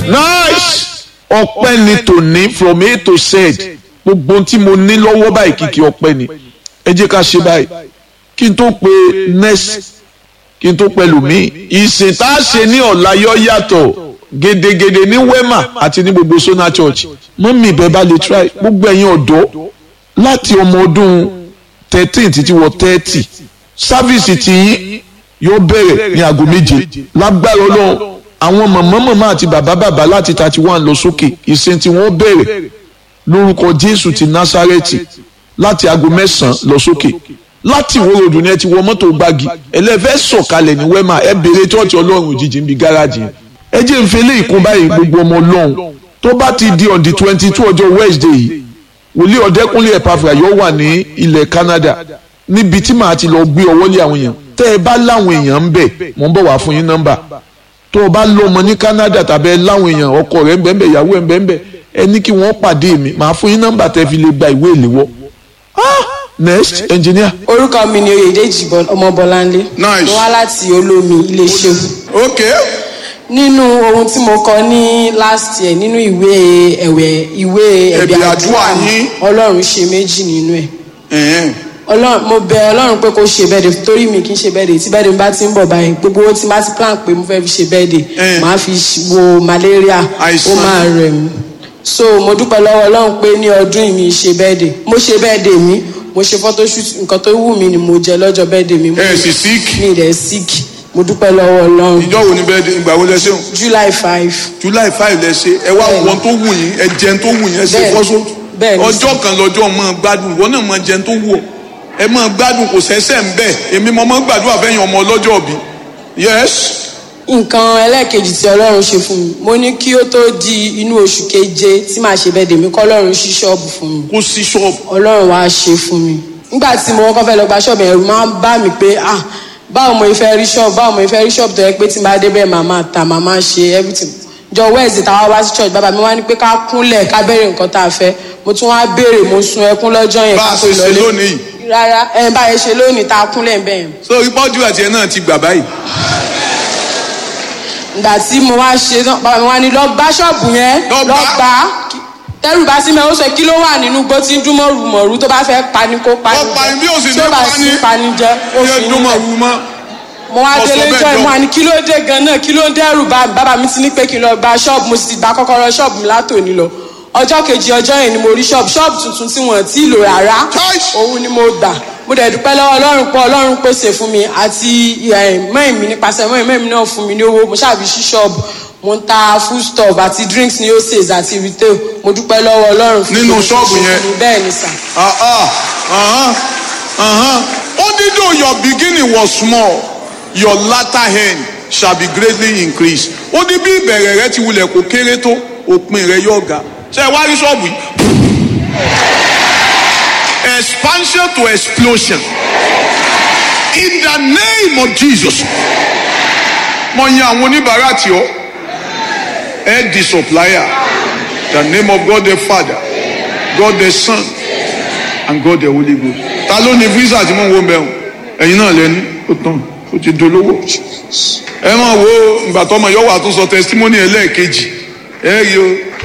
nice ọpẹ́ ni tòní from a to z gbogbo ohun tí mo ní lọ́wọ́ báyìí kìkì ọpẹ́ ni ẹ jẹ́ ká ṣe báyìí kí n tó pe next kí n tó pẹ̀lú mi ìsìn tá a ṣe ní ọ̀la yọ yàtọ̀ gedegede ní wema àti ní gbogbo sona church mọ́mí ìbẹ́ bá lè try gbogbo ẹ̀yin ọ̀dọ́ láti ọmọ ọdún thirteen títí wọ thirty sáfíìsì tiyín yóò bẹ̀rẹ̀ ní aago méje lágbára ọlọ́run àwọn màmá màmá àti bàbá bàbá láti thirty one lọ sókè ìsìn tí wọ́n bẹ̀rẹ̀ lórúkọ jésù ti násárẹ́tì láti aago mẹ́sàn-án lọ sókè láti ìwó ròdù ni ẹ ti wọ mọ́tò gbági ẹlẹ́fẹ́ sọ̀kalẹ̀ ní wẹ́mà ẹ béèrè tọ́ọ̀tì ọlọ́run òjijì ń bi gáràjì yẹn ẹ jẹ́ ń fẹ́lẹ́ ìkún báyìí gbogbo ọmọ ọlọ́run tó bá ti di on the twenty two ọjọ́ wednesday yìí wòlíì ọ̀dẹ́kúnlé ẹ̀pàfà yóò wà ní ilẹ̀ canada níbi tí màá ti lọ gbé ọwọ́ lé àwọn èèyàn tẹ́ ẹ bá láwọn èèyàn ń bẹ̀ mò ń bọ̀ wá fún yín nọ́mbà tó o bá lọ́mọ ní canada tàbí ẹ láwọn èèyàn ọkọ rẹ̀ ń bẹ̀ ń bẹ̀ ìyàwó ẹ̀ ń bẹ̀ ń bẹ̀ ẹ ní kí wọ́n pàdé mi màá fún yín nọ́mbà tẹ́ fi lè gba ìwé ìléwọ́ ah next engineer. orúkọ mi ni oyèdèjì ọmọbọláńlé Nice. mo wá láti olómi iléeṣẹ́ okay nínú ohun tí mo kọ ní last year nínú ìwé ẹ̀wẹ̀ ìwé Ẹ̀bẹ̀ ẹ̀bẹ̀ àdúrà àdúrà yín. ọlọ́run ṣe méjì nínú ẹ̀ ẹ̀hẹ́n. ọlọ́run mo bẹ ọlọ́run pé kó ṣe bẹ́ẹ̀dẹ̀ torí mi kì í ṣe bẹ́ẹ̀dẹ̀ tí bẹ́ẹ̀dẹ̀ mi bá ti ń bọ̀ báyìí gbogbo owó tí n bá ti plan pé mo fẹ́ fi ṣe bẹ́ẹ̀dẹ̀ Eh. màá fi wo malaria Àìsàn. ó máa rẹ̀ mí so mo dúpẹ́ lọ́wọ́ ọlọ́run pé ní ọdún yìí mi ṣe bẹ́ẹ̀dẹ̀ mo ṣe bẹ́ẹ̀dẹ̀ mi mo ṣe photoshoot nǹkan tó wù mí ni mo jẹ lọ́jọ́ bẹ́ẹ̀dẹ̀ mi mo ẹ sì sick mi rẹ̀ sick mo dúpẹ́ lọ́wọ́ ọlọ́run ìjọ wo ni bẹ́ẹ̀ di ìgbà wo lẹ ṣe july five july five lẹ ṣe ẹ wá Bẹ́ẹ̀ni. wọn tó wù yín ẹ jẹun tó wù yín ẹ ṣe Bẹ́ẹ̀ni. fọ́sọ́ Bẹ́ẹ̀ni. ọjọ́ kan lọ́jọ́ mọ́ gbádùn ìwọ náà mọ́ jẹun tó wù ọ ẹ mọ́ gbádùn kò sẹ́sẹ̀ ń bẹ̀ èmi mọ́ mọ́ gbàdúrà fẹ́yìn ọmọ ọlọ́jọ́ bí yes nǹkan ẹlẹ́ẹ̀kejì tí ọlọ́run ṣe fún mi mo ní kí ó tó di inú oṣù keje tí màá ṣe bẹ́ẹ̀dẹ̀ mi kọ́ ọlọ́run ṣí ṣọ́ọ̀bù fún mi kó sí ṣọ́ọ̀bù ọlọ́run wá ṣe fún mi nígbà tí mo kọ́kọ́ fẹ́ lọ gba ṣọ́ọ̀bù ẹ̀rù máa ń bá mi pé ah báwo mo fẹ́ rí ṣọ́ọ̀bù báwo mo fẹ́ rí ṣọ́ọ̀bù tó yẹ pé tí n bá dé bẹ́ẹ̀ màá máa ta màá máa ṣe everything jọ wẹ́ẹ̀sì táwa wá sí church bàbá mi wá ní pé ká kúnlẹ̀ ká béèrè nǹkan tá a fẹ́ mo tún wá béèrè mo sun ẹkún lọ́jọ́ yẹn bá ká a tó ṣe ṣe lọlé lónìí yìí rárá ẹ bá yẹn ṣe lónìí tá a kúnlẹ̀ bẹ́ẹ̀ yẹn so ìpọ́jú àti ẹ̀ náà ti gbà báyìí ìgbà tí mo wá ṣe tán bàbá mi wá ní lọ gbá ṣọ́ọ̀bù yẹn Lọ lọ gbá. gbá tẹ́rù bá sí mi ó sọ kí ló wà nínú gbó tí ń dún mọ̀rùmọ̀rù tó bá fẹ́ pani kó pani Ó pani bí ó sì tí ní ó bá pani. sí pani jẹ ó yẹ fi dúnmọ̀ nílẹ̀ wù mọ́ mo wá Ó sọ délé bẹ́ẹ̀ jọ jọ. ìmọ̀ àní kí ló dé gan-an kí ló ń dẹ́rù bá mi bàbá mi ti ní pé kí n lọ gba ṣọ́ọ̀bù mo sì ti gba kọ́kọ́rọ́ ṣọ́ọ̀bù mi látòní lọ ọjọ́ kejì ọjọ́ yẹn ni mo rí ṣọ́ọ̀bù ṣọ́ọ̀bù tuntun tí wọ́n ti lò rárá Choice. òun ni mo gbà mo dẹ̀ dúpẹ́ lọ́wọ́ ọlọ́run pé ọlọ́run pèsè fún mi àti mẹ́rin mi nípasẹ̀ mẹ́rin mẹ́rin mi náà fún mi ní owó mo ṣàbí sí ṣọ́ọ̀bù mo ń ta food stuff àti drinks ní oses àti retail mo dúpẹ́ lọ́wọ́ ọlọ́run fún Nínú gbogbo tó ṣọ́ọ̀bù ṣe yẹn? fún mi. bẹ́ẹ̀ ni sà Ah, ah, uh-huh, uh-huh. Only though your beginning was small, your latter end shall be greatly increased. Ó ní bí ìbẹ̀rẹ̀ rẹ ti wulẹ̀ kó kéré tó, òpin rẹ yóò ga. Ṣé ẹ wá rí ṣọ́ọ̀bù yìí? Expansion to explosion. In the name of Jesus. Mo yan àwọn oníbàárà tí ó. Ẹ di supplier. The name of God the Father, God the Son and God the Holy Ghost. Ta ló ní visa tí mò ń wo mẹ́rin? Ẹ̀yin náà lẹ́ni, ó tán, ó ti dolówó. Ẹ máa wo ìgbà tọmọ yóò wà tún sọ testimony ẹlẹ́ẹ̀kejì. Ẹ rí o.